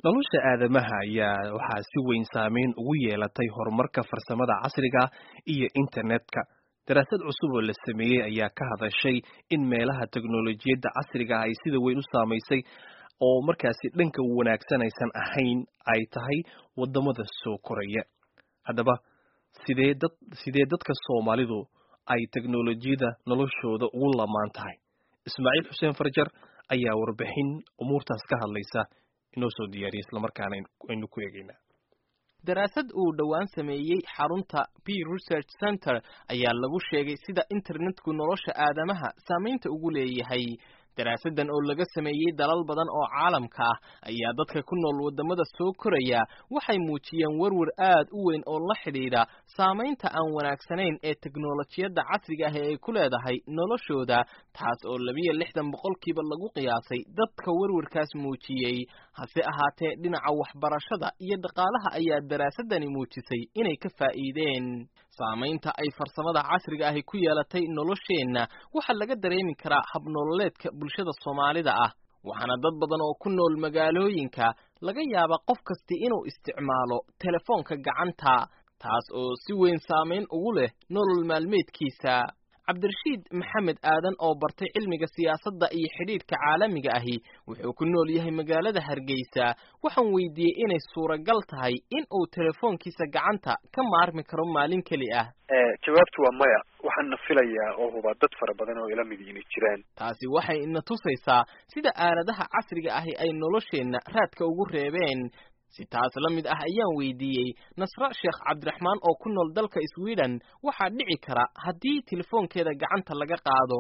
nolosha aadamaha ayaa waxaa si weyn saameyn ugu yeelatay horumarka farsamada casriga iyo internetka daraasad cusub oo la sameeyey ayaa ka hadashay in meelaha teknolojiyadda casriga ay sida weyn u saamaysay oo markaasi dhanka wanaagsan aysan ahayn ay tahay wadamada soo koraya haddaba sidee dad sidee dadka soomaalidu ay teknolojiyada noloshooda ugu lamaan tahay ismaaciil xuseen farjar ayaa warbixin umuurtaas ka hadlaysa inoo soo diyaariyay islamarkaana aynu ku eegaynaa daraasad uu dhowaan sameeyey xarunta p research center ayaa lagu sheegay sida internetku nolosha aadamaha saamaynta ugu leeyahay daraasadan oo laga sameeyey dalal badan oo caalamka ah ayaa dadka ku nool wadamada soo koraya waxay muujiyeen werwer aad u weyn oo la xidhiidha saamaynta aan wanaagsanayn ee teknolojiyadda casriga ah ee ay ku leedahay noloshooda taas oo labiyo lixdan boqolkiiba lagu qiyaasay dadka werwerkaas muujiyey hase ahaatee dhinaca waxbarashada iyo dhaqaalaha ayaa daraasadani muujisay inay ka faa'iideen saamaynta ay farsamada casriga ahi ku yeelatay nolosheenna waxaa laga dareemi karaa habnololeedka bulshada soomaalida ah waxaana dad badan oo ku nool magaalooyinka laga yaaba qof kasti inuu isticmaalo telefoonka gacanta taas oo si weyn saamayn ugu leh nolol maalmeedkiisa cabdirashiid maxamed aadan oo bartay cilmiga siyaasadda iyo xidhiidhka caalamiga ahi wuxuu ku nool yahay magaalada hargeysa waxaan weydiiyey inay suuragal tahay in uu telefoonkiisa gacanta ka maarmi karo maalin keli ah jawaabtu waa maya waxaana filayaa oo hubaa dad fara badan oo ila mid inay jiraan taasi waxay ina tusaysaa sida aaladaha casriga ahi ay nolosheenna raadka ugu reebeen si taas la mid ah ayaan weydiiyey nasre sheekh cabdiraxmaan oo ku nool dalka sweden waxaa dhici kara haddii telefoonkeeda gacanta laga qaado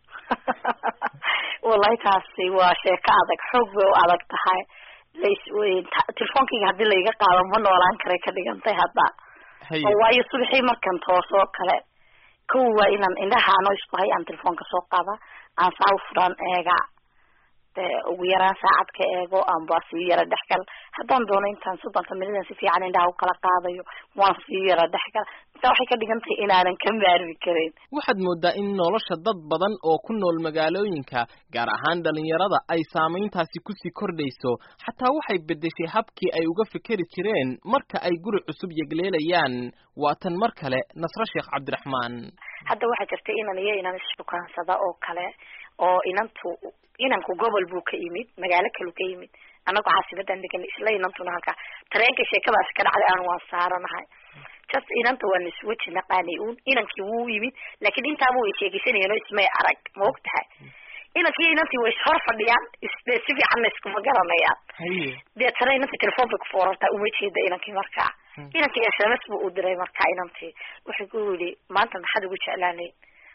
wallahi taasi waa sheeko adag xoog bay u adag tahay telefonkeyga haddii laiga qaado ma noolaan karay ka dhigantay hadda oo waayo subaxii markan toosoo kale kow waa inaan indhaha ano isku hay aan telefoonka soo qaada aan saa u furan eega ugu yaraan saacad ka eego amba sii yara dhexgal haddaan doono intaan soddonka minidan si fiican indhaha ukala qaadayo waan sii yara dhexgal intaa waxay ka dhigan tahay inaanan ka maarmi karin waxaad moodaa in nolosha dad badan oo ku nool magaalooyinka gaar ahaan dhalinyarada ay saamayntaasi kusii kordhayso xataa waxay beddeshay habkii ay uga fikeri jireen marka ay guri cusub yegleelayaan waa tan mar kale nasre sheekh cabdiraxmaan hadda waxaa jirta inan iyo inan isshukaansada oo kale oo inantu inanku gobol buu ka yimid magaalo kalu ka yimid anagu caasimadan degan isla inantuna halkaa tareenka sheekadaasi ka dhacday aan waan saaranahay just inanta waan isweji naqaanay un inankii wuu yimid laakiin intaaba way sheegeysanayeen oo ismay arag ma og tahay inankii inantii way ishor fadhiyaan isde si fiicanna iskuma garanayaan deetana inantii telefoon bay kufoorartaa uma jeeda inankii markaa inankii s m s bu u diray markaa inantii wuxuu ku yidhi maanta maxaad ugu jeclaanay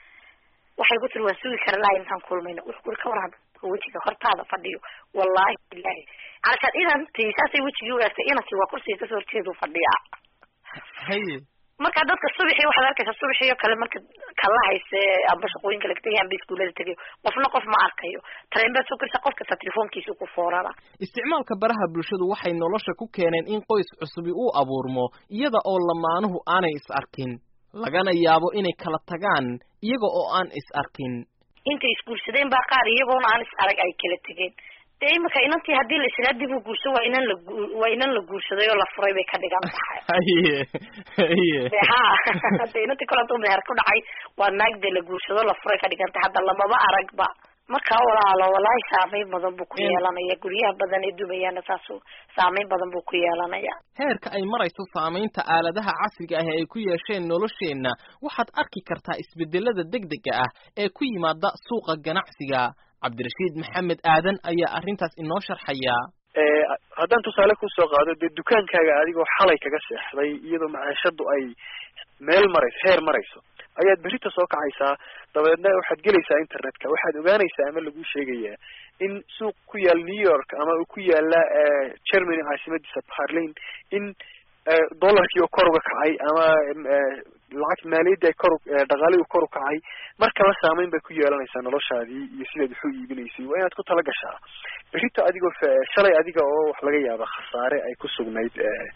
waxay ku tiri waan sugi kara laha intaan kulmayno wuxuu kuri ka waran wejiga hortaada fadhiyo wallahi bilahi calashaan inantii saasay wejigii ugaagtay inankii waa kursiga kasoo horjeedu fadhiyaa haye marka dadka subaxii waxaad arkaysa subaxii oo kale marka kala hayse amba shaqooyinka laga tegay amba iskuulada tegayo qofna qof ma arkayo tareen baad soo korisa qof kasta telefoonkiisa ku foorara isticmaalka baraha bulshadu waxay nolosha ku keeneen in qoys cusubi uu abuurmo iyada oo lamaanuhu aanay is arkin lagana yaabo inay kala tagaan iyaga oo aan is arkin intay isguursadeen baa qaar iyagoona aan is arag ay kala tegeen dee imika inantii haddii la israa dib u guurso waa inan la waa inan la guursaday oo la furay bay ka dhigan tahay haye haye de ha de inantii kole haduu meher ku dhacay waa naag dee la guursado la furay ka dhigan tahay hadda lamaba aragba marka walaalo walahi saameyn badan buu ku yeelanaya guryaha badan ee dumayaana saasu saameyn badan buu ku yeelanaya heerka ay marayso saamaynta aaladaha casriga ah ee ay ku yeesheen nolosheenna waxaad arki kartaa isbedelada degdega ah ee ku yimaada suuqa ganacsiga cabdirashiid maxamed aadan ayaa arrintaas inoo sharxaya haddaan tusaale kusoo qaado dee dukaankaaga adigoo xalay kaga seexday iyadoo macaashadu ay meel marayso heer marayso ayaad berita soo kacaysaa dabeedna waxaad gelaysaa internetka waxaad ogaanaysaa ama lagu sheegayaa in suuq ku yaal new york ama uu ku yaala germany caasimadiisa barlin in dollarkii oo kor uga kacay ama lacag maaliyadda ay kor dhaqaalihii kor u kacay markaba saameyn bay ku yeelanaysaa noloshaadii iyo sidaad wax u iibinaysay waa inaad ku tala gashaa berito adigoo shalay adiga oo wax laga yaaba khasaare ay ku sugnayd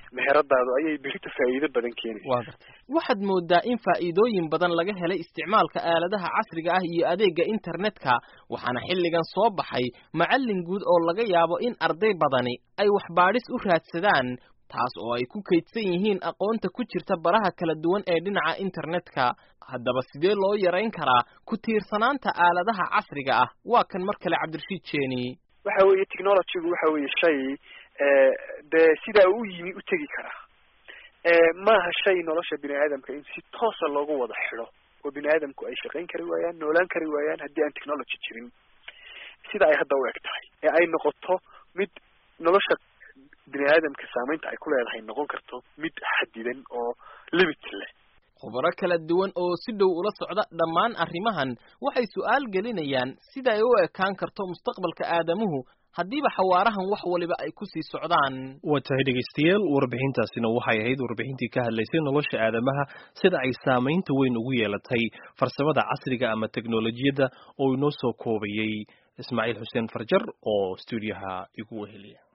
meheradaadu ayay berita faa'iido badan keenaysa waxaad moodaa in faa'iidooyin badan laga helay isticmaalka aaladaha casriga ah iyo adeega internetka waxaana xilligan soo baxay macallin guud oo laga yaabo in arday badani ay waxbaadhis u raadsadaan taas oo ay ku kaydsan yihiin aqoonta ku jirta baraha kala duwan ee dhinaca internetka haddaba sidee loo yarayn karaa ku tiirsanaanta aaladaha casriga ah waa kan mar kale cabdirashiid jeeni waxa weeye technologygu waxa weeye shay dee sidaa u yimi u tegi karaa maaha shay nolosha bini aadamka in si toosa loogu wada xidho oo bini aadamku ay shaqayn kari waayaan noolaan kari waayaan haddii aan technology jirin sida ay hadda u eg tahay ee ay noqoto mid nolosha bini aadamka saamaynta ay ku leedahay noqon karto mid xadidan oo limit leh khubaro kala duwan oo si dhow ula socda dhammaan arrimahan waxay su'aal gelinayaan sida ay u ekaan karto mustaqbalka aadamuhu haddiiba xawaarahan wax waliba ay ku sii socdaan waa tahay dhegaystayaal warbixintaasina waxay ahayd warbixintii ka hadlaysay nolosha aadamaha sida ay saamaynta weyn ugu yeelatay farsamada casriga ama teknolojiyadda oo inoo soo koobayay ismaaciil xuseen farjar oo stuudiyaha igu weheliya